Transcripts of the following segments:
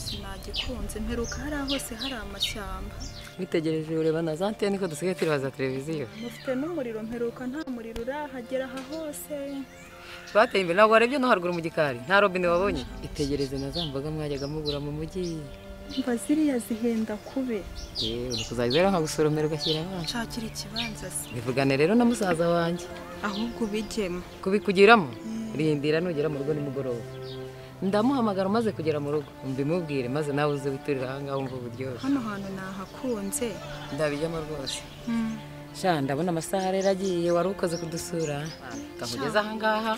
igikunze mperuka hari hose hari amashyamba witegereje ureba na za antene ko dusigaye turibaza televiziyo mufite n'umuriro mperuka nta muriro urahagera aha hose twateye imbere ntabwo warebye no haruguru mu gikari nta robine wabonye itegereze na za mboga mwajyaga mugura mu mujyi mba ziriya zihenda kube yewe uri kuzajya rero nkagusoromera ugashyira abana nshakira ikibanza se bivugane rero na musaza wanjye ahubwo ubigemo kubikugiramo rindira nugera mu rugo nimugoroba ndamuhamagara umaze kugera mu rugo mbimubwire maze nawe uze witurira ahangaha wumva uburyohe hano hantu nahakunze ndabijyamo rwose sha ndabona amasaha rero agiye wari ukoze kudusura kamugeze ahangaha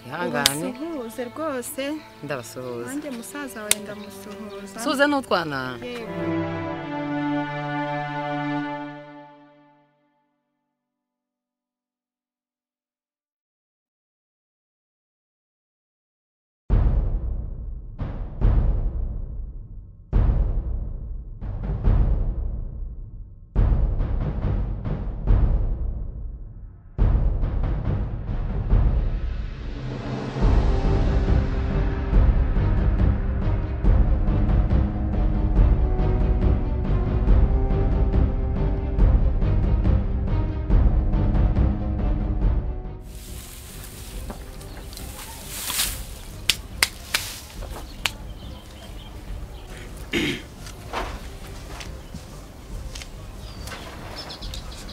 ihangane ubasuhuze rwose ndabasuhuza nanjye musaza wawe ndamusuhuza suza n'utwana yewe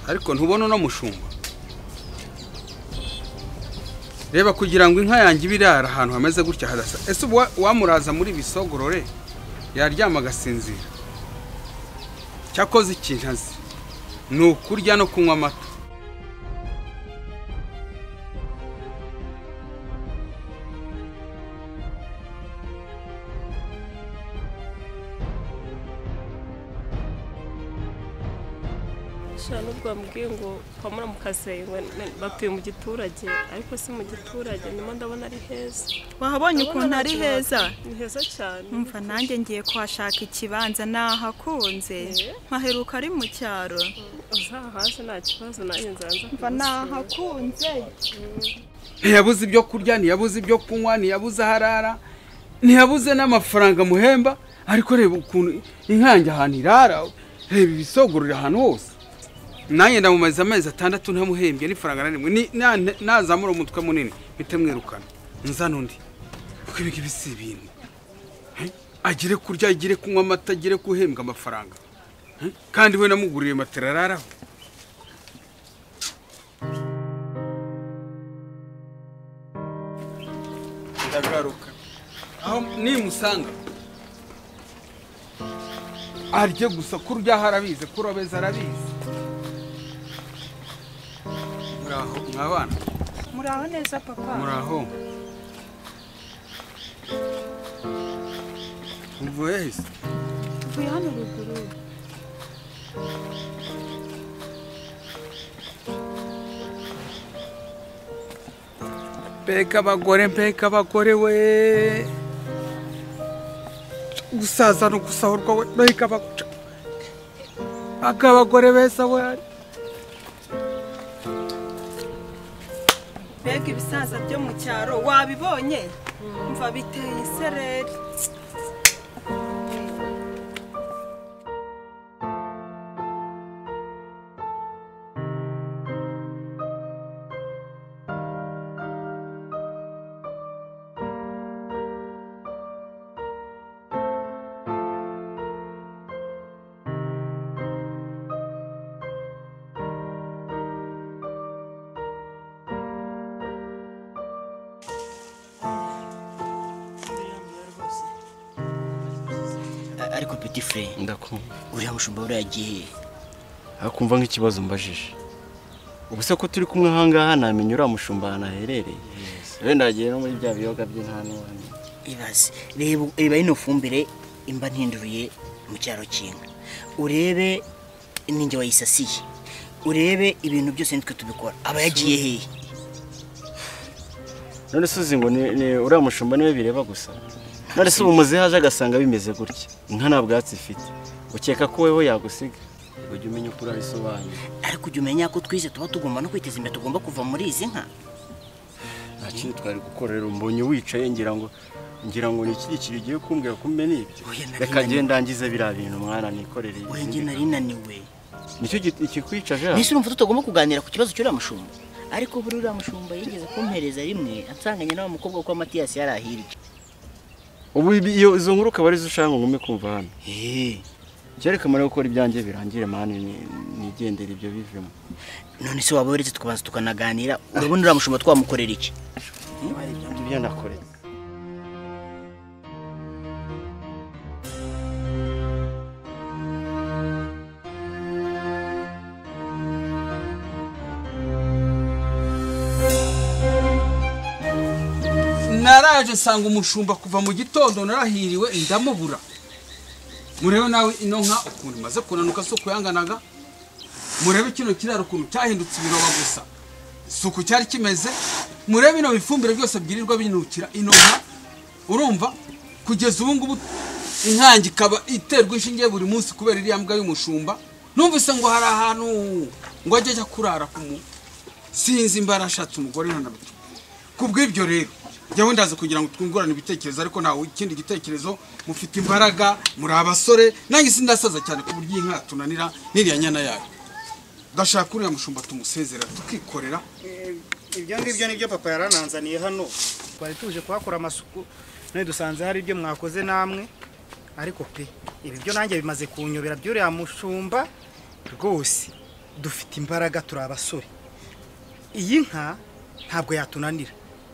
ariko ntubona uno mushumba reba kugira ngo inka yanjye ibe irara ahantu hameze gutya hadasa ese ubu wa- wamuraza muri bisogorore yaryama agasinzira cyakoze ikintu azi ni ukurya no kunywa amata sha nubwo bamubwiye ngo pamura mu kazi batuye mu giturage ariko si mu giturage ndimo ndabona ari heza wahabonye ukuntu ari heza ni heza cyane Umva nanjye ngiye kuhashaka ikibanza nahakunze Eh. mpaheruka ari mu cyaro uzahaze nta kibazo nanjye nzanza mva nahakunze ntiyabuze ibyo kurya ntiyabuze ibyo kunywa ntiyabuze aho arara ntiyabuze n'amafaranga muhemba ariko reba ukuntu inkange ahantu irara reba ibisogorera ahantu hose nanjye ndamumaze amezi atandatu ntamuhembye n'ifaranga na rimwe ni- na- nazamura umutwe munini mpite mwirukana nzana undi kuko ibi ngibi si ibintu Eh? agire kurya agire kunywa amata agire guhembwa amafaranga Eh? kandi we namuguriye matera araraho ndagaruka aho nimusanga arye gusa kuryaho arabizi kurobeza arabizi muraho mwabana muraho neza papa muraho mvuye hese tuvuye hano ruguru mbega abagore mbega abagore we gusaza no gusahurwa we mbega abagore mbega abagore beza we mbega ibisaza byo mu cyaro wabibonye mva biteye isereri A- ariko peti fure ndakumva uriya mushumba buriya agiye akumva nk'ikibazo mbajije ubu se ko turi kumwe ahangaha namenye uriya mushumba ahantu aherereye wenda agiye no muri bya biyoga by'intanwane ibaze reba reba ino fumbire imba ntinduruye mu cyaro cy'inka urebe ninjye wayisasiye urebe ibintu byose nitwe tubikora aba yagiye hehe none se uzi ngo ni- ni uriya mushumba niwe bireba gusa none se ubu muzehe aje agasanga bimeze gutya inka nta bwatsi ifite ukeka ko wowe yagusiga ujya umenya uko urabisobanura ariko ujya umenya ko twize tuba tugomba no kwiteza imbere tugomba kuva muri izi nka nta kindi twari gukora rero mbonye wicaye ngira ngo ngira ngo ni iki gikiri ugiye kumbwira ko umenya ibyo Oya, nari reka naniwe. ngende ndangize biriya bintu mwana nikorere oya izindi njye nari naniwe gahunda. nicyo gi- ikikwica ja mbese urumva tutagomba kuganira ku kibazo cy'uriya mushumba ariko buri uriya mushumba yigeze kumpereza rimwe ansanganye n'wa mukobwa wo kwa matiyasi yari ahirya ubu ibi- iyo izo nkuru ukaba arizo ushaka ngo ngume kumva hano Hey, kereka mara gukora ibyanjye birangire mani nigendere ibyo bivemo none se waba uretse tukabanza tukanaganira urabona uriya mushumba twamukorera iki ibyo nakoreye naraje nsanga umushumba kuva mu gitondo narahiriwe ndamubura murebe nawe ino nka ukuntu imaze kunanuka si ukuyanganaga murebe kino kiraro ukuntu cyahindutse ibiroba gusa isuku cyari kimeze murebe bino bifumbire byose byirirwa binukira ino nka urumva kugeza ubu ngubu inkangi ikaba iterwa inshinge buri munsi kubera iriya mbwa y'umushumba numvise ngo hari ahantu ngo ajye ajya kurara ku mu sinzi imbarashatse umugore ntanabituma kubw'ibyo rero jyawe ndaza kugira ngo twungurane ibitekerezo ariko ntawe ikindi gitekerezo mufite imbaraga muri abasore nanjye sindasaza cyane ku buryo iyi nka tunanira n'iriya nyana yayo ndashaka uriya mushumba tumusezera tukikorera ibyo ngibyo nibyo papa yarananzaniye hano twari tuje kuhakora amasuku none dusanze hari ibyo mwakoze namwe ariko pe ibi byo nanjye bimaze kunyobera by'uriya mushumba rwose dufite imbaraga turi abasore iyi nka ntabwo yatunanira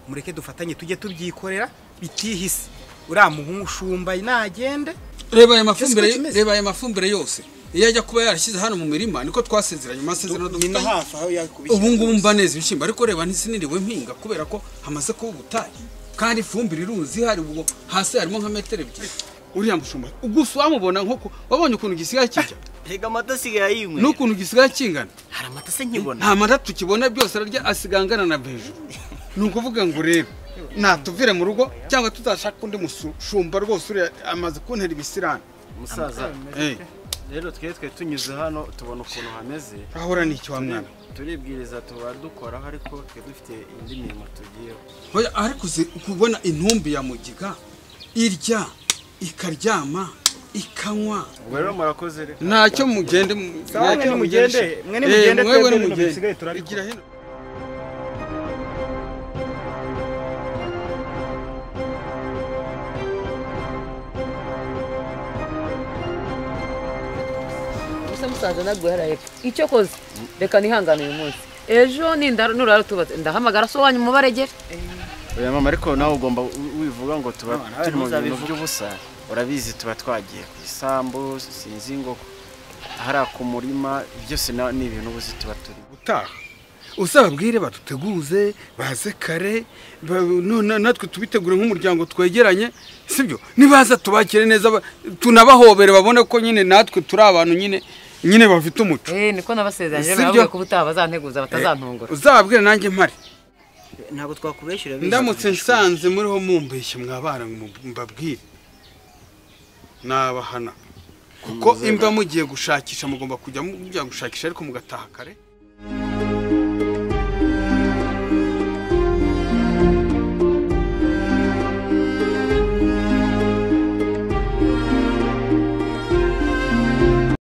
mureke dufatanye tujye tubyikorera bitihise uriya mushumba nagende reba aya mafumbire Ese uko kimeze? reba aya mafumbire yose iyo ajya kuba yarashyize hano mu mirima niko twasezeranye mu masezerano dufitanye aho yakubishyira ubu ngubu mba neza ibishyimbo ariko reba ntisiniriwe mpinga kubera ko hamaze kuba ubutayu kandi ifumbire iruzi hari ubwo hasi harimo nka metero ebyiri uriya mushumba gusa wamubona nk'uko wabonye ukuntu gisigaye kijya reka amata asigaye ayinywe n'ukuntu gisigaye kingana hari amata se nkibona nta mata tukibona byose ararya asigaye angana na hejuru ni ukuvuga ngo rero natuvire mu rugo cyangwa tutashaka undi mushumba rwose uriya amaze kuntera ibisirani musaza Eh, rero twe twe tunyuze hano tubona ukuntu hameze ahora ni icyo wa mwana turibwiriza tuba dukoraho ariko twe dufite indi mirimo tugiyeho Oya, ariko uzi kubona intumbi ya mugiga irya ikaryama ikanywa ubwo rero murakoze reka ntacyo mugende mu- Sawa, mwe ntacyo nimugende, mugendesha. mwe nimugende, Eh, mwewe twebwe nimugende. bisigaye turabikora. Igira hino. gusa musaza ntabwo yaraheka icyo koze reka nihangane uyu munsi ejo ninda nurara utubatse ndahamagara so wanyu mubaregere oya mama ariko nawe ugomba wi- wivuga ngo tuba turi mu bintu by'ubusa urabizi tuba twagiye ku isambu sinzi ngo hariya ku murima byose na- ni ibintu ubuzi tuba turi gutaha uzababwire baduteguze baze kare ba- none natwe tubitegure nk'umuryango twegeranye sibyo nibaza tubakire neza ba- tunabahobere babone ko nyine natwe turi abantu nyine nyine bafite umuco eh niko nabasezeranyije Si byo? barababwiye ko ubutaha bazanteguza batazantungura uzababwire nanjye mpari ntabwo twakubeshyura biza ndamutse kubishura. nsanze muriho mumbeshye mwabana ngo mbabwire nabahana kuko imba mugiye gushakisha mugomba kujya mujya gushakisha ariko mugataha kare